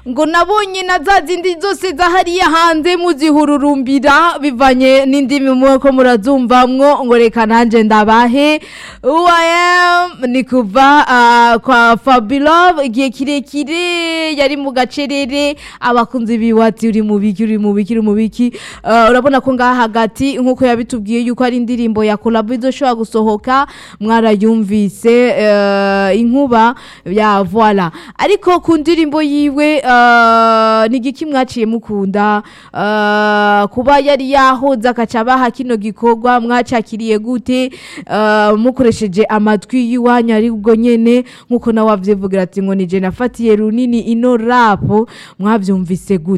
ngo nabonye na za zindi zose zahariya hanze muzihururumbira bivanye n'indimi muko murazumvamwo ngo reka nanje ndabahe who I am ni kuva ah, kwa Fabilove igihe kirekire yari mu gacerere abakunzi biwati uri mu biki uri mu biki uri mu biki Ah, urabona ko ngaha hagati nkuko yabitubwiye yuko ari indirimbo ya collab izoshobora gusohoka mwarayumvise eh, inkuba ya voila ariko ku ndirimbo yiwe eh, ni igiki mwaciye mukunda eh, kuba yari yahoze akaca abaha kino gikorwa mwacakiriye gute eh, mukoresheje amatwi y'iwanyu ari ubwo nyene nkuko nawe avyivugira ati ngo nije nafatiye runini ino rapo mwavyumvise gute